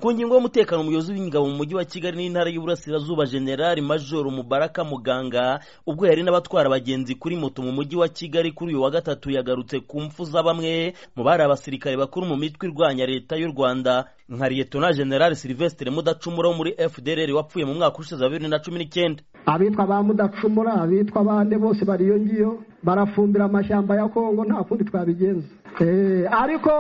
ku ngingo y'umutekano umuyobozi w'ingabo mu mujyi wa kigali n'intara y'uburasirazuba generali majoro mubaraka muganga ubwo yari n'abatwara abagenzi kuri moto mu mujyi wa kigali kuri uyu wa gatatu yagarutse ku mfu za bamwe mu bari abasirikare bakuru mu mitwe irwanya leta y'u rwanda nka liyetona generali silvestre mudacumura wo muri fdr wapfuye mu mwaka ushize wa bibiri na cumi n'icyenda abitwa ba mudacumura abitwa bande bose bari iyo ngiyo barafumbira amashyamba ya kongo nta kundi twabigenza ariko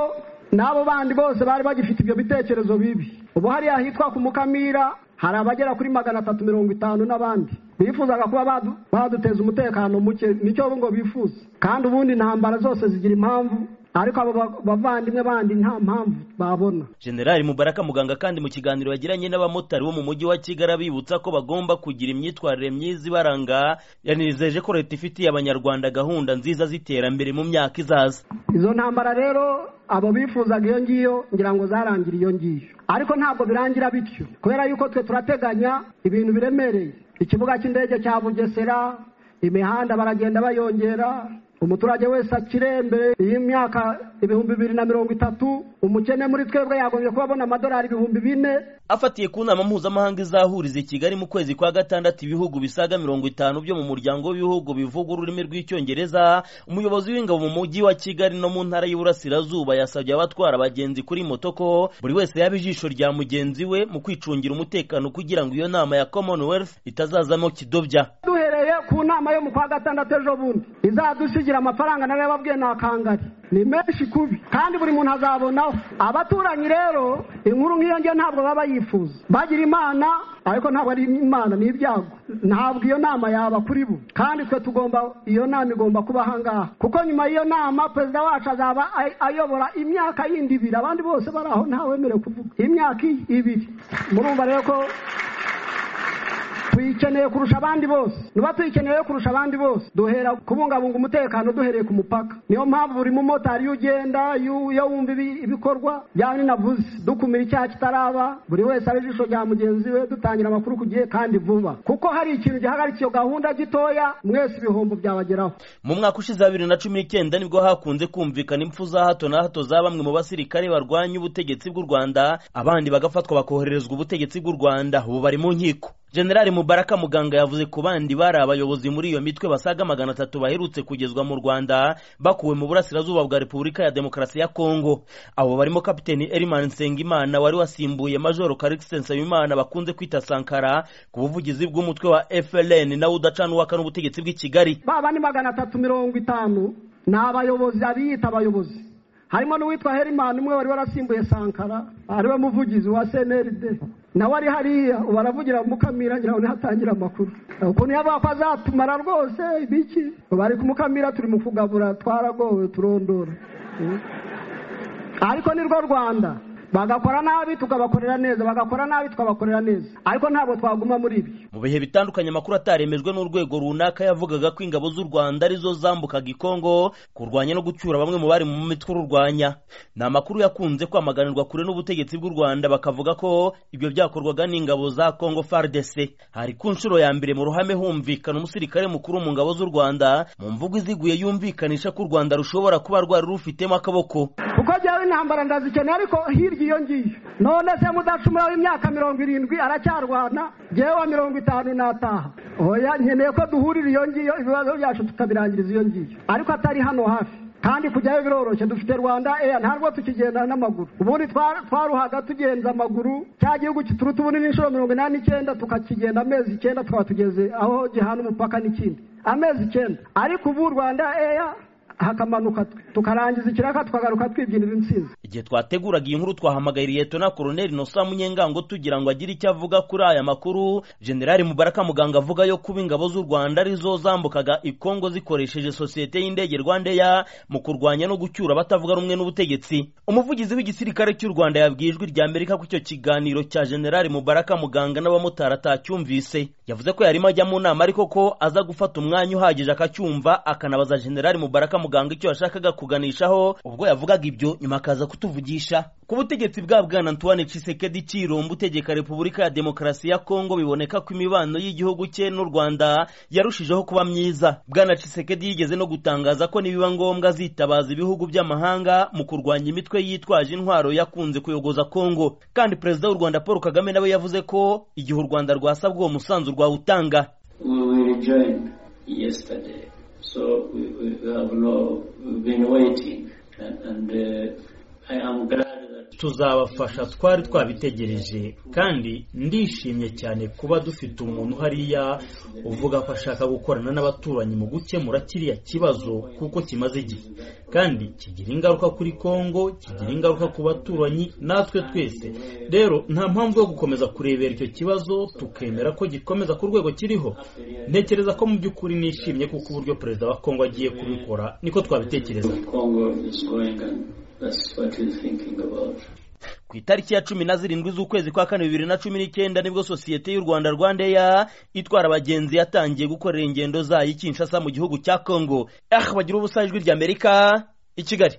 n'abo bandi bose bari bagifite ibyo bitekerezo bibi ubu hariya ahitwa ku mukamira hari abagera kuri magana atatu mirongo itanu n'abandi bifuzaga kuba baduteza umutekano muke nicyo ngo bifuza kandi ubundi intambara zose zigira impamvu ariko abo bavandimwe bandi nta mpamvu babona generali mubaraka muganga kandi mu kiganiro yagiranye n'abamotari bo mu mujyi wa kigali abibutsa ko bagomba kugira imyitwarire myiza ibaranga yanizeje ko leta ifitiye abanyarwanda gahunda nziza z'iterambere mu myaka izaza izo ntambara rero abo bifuzaga iyo ngiyo ngira ngo zarangira iyo ngiyo ariko ntabwo birangira bityo kubera yuko twe turateganya ibintu biremereye ikibuga cy'indege cya bugesera imihanda baragenda bayongera umuturage wese akire mbere y'imyaka ibihumbi bibiri na mirongo itatu umukene muri twebwe yagombye kuba abona amadolari ibihumbi bine afatiye ku nama mpuzamahanga izahuriza i kigali mu kwezi kwa gatandatu ibihugu bisaga mirongo itanu byo mu muryango w'ibihugu bivuga ururimi rw'icyongereza umuyobozi w'ingabo mu mujyi wa kigali no mu ntara y'uburasirazuba yasabye abatwara abagenzi kuri moto ko buri wese yaba ijisho rya mugenzi we mu kwicungira umutekano kugira ngo iyo nama ya commonwealth itazazamo kidobya duhereye ku nama yo mu kwa gatandatu ejo bundi izadusigira amafaranga nawe yababwiye ni akangari ni menshi kubi kandi buri muntu azabonaho abaturanyi rero inkuru nk'iyo ngiyo ntabwo baba yifuza bagira imana ariko ntabwo ari imana ni ibyago ntabwo iyo nama yaba kuri bo kandi twe tugomba iyo nama igomba kuba ahangaha kuko nyuma y'iyo nama perezida wacu azaba ayobora imyaka yindi ibiri abandi bose bari aho ntawemerewe kuvuga imyaka ibiri murumva rero ko tuyikeneye kurusha abandi bose niba tuyikeneye kurusha abandi bose duhera kubungabunga umutekano duhereye ku mupaka niyo mpamvu buri mumotari iyo ugenda iyo wumva ibikorwa byaba ninavuze dukumira icyaha kitaraba buri wese ari ijisho rya mugenzi we dutangira amakuru ku gihe kandi vuba kuko hari ikintu gihagarika iyo gahunda gitoya mwese ibihombo byabageraho mu mwaka ushize wa bibiri na cumi n'icyenda nibwo hakunze kumvikana impfu za hato na hato za bamwe mu basirikare barwanya ubutegetsi bw'u rwanda abandi bagafatwa bakohererezwa ubutegetsi bw'u rwanda ubu bari mu nkiko generali mubaraka muganga yavuze ku bandi bari abayobozi muri iyo mitwe basaga magana atatu baherutse kugezwa mu rwanda bakuwe mu burasirazuba bwa repubulika ya demokarasi ya kongo abo barimo kapiteni eriman nsengimana wari wasimbuye majoro karikisi nsabimana bakunze kwita sankara ku buvugizi bw'umutwe wa frn nawe udacanuwaka n'ubutegetsi bw'i kigali baba ni magana atatu mirongo itanu ni abayobozi abiyita abayobozi harimo n'uwitwa herimani umwe wari warasimbuye sankara ariwe muvugizi wa cnrd nawe ari hariya baravugira mukamira ngira ngo ntihatangira amakuru ukuntu yavuga ko azatumara rwose ibiki bari kumukamira turi mu kugabura twaragowe turondora ariko ni rwo rwanda bagakora nabi tukabakorera neza bagakora nabi tukabakorera neza ariko ntabwo twaguma muri ibi mu bihe bitandukanye amakuru ataremejwe n'urwego runaka yavugaga ko ingabo z'u rwanda arizo zambukaga ikongo kurwanya no gucyura bamwe mu bari mu mitwe ururwanya ni amakuru yakunze kwamaganirwa kure n'ubutegetsi bw'u rwanda bakavuga ko ibyo byakorwaga n'ingabo za kongo fardc hari ku nshuro ya mbere mu ruhame humvikana umusirikare mukuru mu ngabo z'u rwanda mu mvugo iziguye yumvikanisha ko u rwanda rushobora kuba rwari rufitemo akaboko kuko byawe intambara ndazikeneye ariko hirya iyo ngiyo none se mudacumura w'imyaka mirongo irindwi aracyarwana yewe mirongo itanu n'ataha oya nkeneye ko duhurira iyo ngiyo ibibazo byacu tukabirangiriza iyo ngiyo ariko atari hano hafi kandi kujyayo biroroshye dufite rwanda eya ntabwo tukigenda n'amaguru ubundi twaruhaga tugenza amaguru cya gihugu kituruta ubunini inshuro mirongo inani n'icyenda tukakigenda amezi icyenda tukaba tugeze aho gihana umupaka n'ikindi amezi icyenda ariko ubu rwanda eya hakamanuka tukarangiza ikiraka tukagaruka twibyinira insinzi igihe twateguraga iyi nkuru twahamagaye liyetona koroneli nosa munyengango tugira ngo agire icyo avuga kuri aya makuru generali mubaraka muganga avuga yo kuba ingabo z'u rwanda arizo zambukaga ikongo zikoresheje sosiyete y'indege rwandeya mu kurwanya no gucyura abatavuga rumwe n'ubutegetsi umuvugizi w'igisirikare cy'u rwanda yabwiye ijwi rya amerika ko icyo kiganiro cya generali mubaraka muganga n'abamotari atacyumvise yavuze ko yarimo ajya mu nama ariko ko aza gufata umwanya uhagije akacyumva akanabaza generali mubaraka muganga icyo yashakaga kuganishaho ubwo yavugaga ibyo nyuma akaza kutuvugisha ku butegetsi bwa bwana antoine cisekedi cirombo utegeka repubulika ya demokarasi ya kongo biboneka ko imibano y'igihugu cye n'u rwanda yarushijeho kuba myiza bwana cisekedi yigeze no gutangaza ko nibiba ngombwa azitabaza ibihugu by'amahanga mu kurwanya imitwe yitwaje intwaro yakunze kuyogoza kongo kandi perezida w'u rwanda paul kagame nawe yavuze ko igihe u rwanda rwasabwa uwo musanzu rwawutanga We we rejoined yesterday, so we, we we have no, we've been waiting, and, and uh, I am glad that tuzabafasha twari twabitegereje kandi ndishimye cyane kuba dufite umuntu hariya uvuga ko ashaka gukorana n'abaturanyi mu gukemura kiriya kibazo kuko kimaze igihe kandi kigira ingaruka kuri kongo kigira ingaruka ku baturanyi natwe twese rero nta mpamvu yo gukomeza kurebera icyo kibazo tukemera ko gikomeza ku rwego kiriho ntekereza ko mu by'ukuri nishimye kuko uburyo perezida wa kongo agiye kubikora niko twabitekerezaga Congo is going, and that's what we're thinking about. ku itariki ya cumi na zirindwi z'ukwezi kwa kane bibiri na cumi n'icyenda nibwo sosiyete y'u rwanda rwandeya itwara abagenzi yatangiye gukorera ingendo zayo i kinshasa mu gihugu cya kongo ah bagira ubusa ijwi ry'amerika i kigali